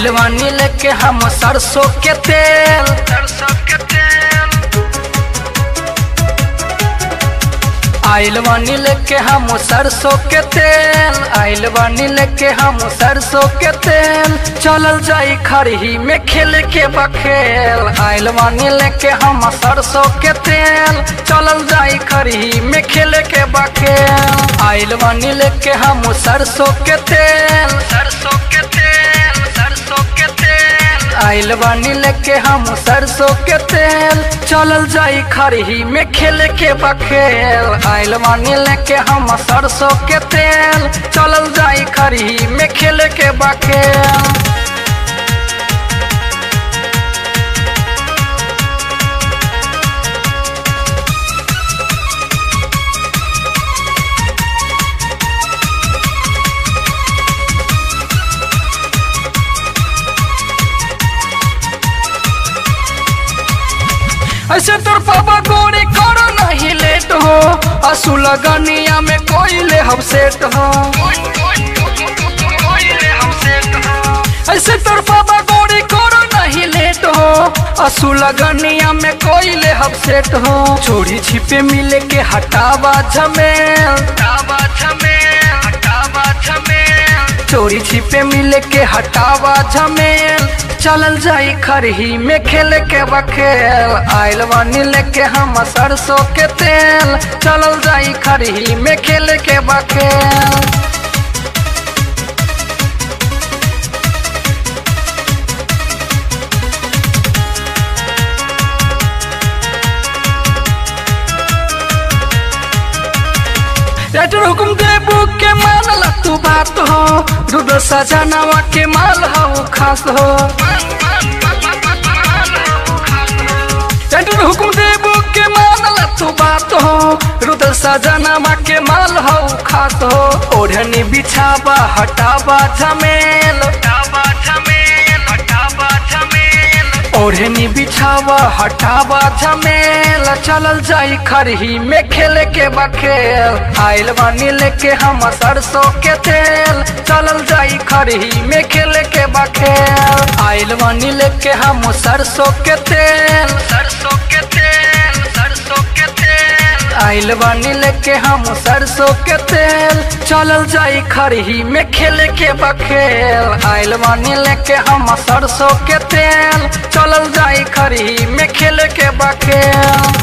आइल बानी लेके हम सरसों के तेल सरसों के तेल आइल बानी लेके हम सरसों के तेल आइल बानी लेके हम सरसों के तेल चलल जाई खरही में खेल के बखेल आइल बानी लेके हम सरसों के तेल चलल जाई खरही में खेल के बखेल आइल बानी लेके हम सरसों के तेल सरसों के तेल सरसों के तेल आइल बानी लेके हम सरसों के तेल चलल जाई खरही में खेल के बखेल आइल बानी लेके हम सरसों के तेल चलल जाई खरही में खेल के बखेल ऐसे तोर पापा गोरी करो नहीं लेट हो असू लगनिया में कोई ले हम सेट हो ऐसे तोर पापा गोरी करो नहीं लेट हो असू लगनिया में कोई ले हम सेट हो चोरी छिपे मिले के हटावा झमेल हटावा झमेल हटावा झमेल चोरी छिपे मिले के हटावा झमेल चलल जाई खरही में खेल के बखेल आइल बानी लेके हम सरसों के तेल चलल जाई खरही में खेल के बखेल लेटर हुकुम देबू के मानल तू बात हो रुद्र सजनावा के माल हो खास हो लेटर हुकुम देबू के मानल तू बात हो रुद्र सजनावा के माल हो खास हो ओढ़नी बिछावा हटावा झमेल हटावा झमेल हटावा झमेल ओढ़नी बिछावा हटावा झमेल चलल जाई खरही में खेल के बखेल आइल बानी लेके हम सरसों के तेल चलल जाई खरही में खेल के बखेल आइल बानी लेके हम सरसों के तेल सरसों के तेल सरसों के तेल आइल बानी लेके हम सरसों के तेल चलल जाई खरही में खेल के बखेल आइल बानी लेके हम सरसों के तेल चलल जाई खरही में खेल के बखेल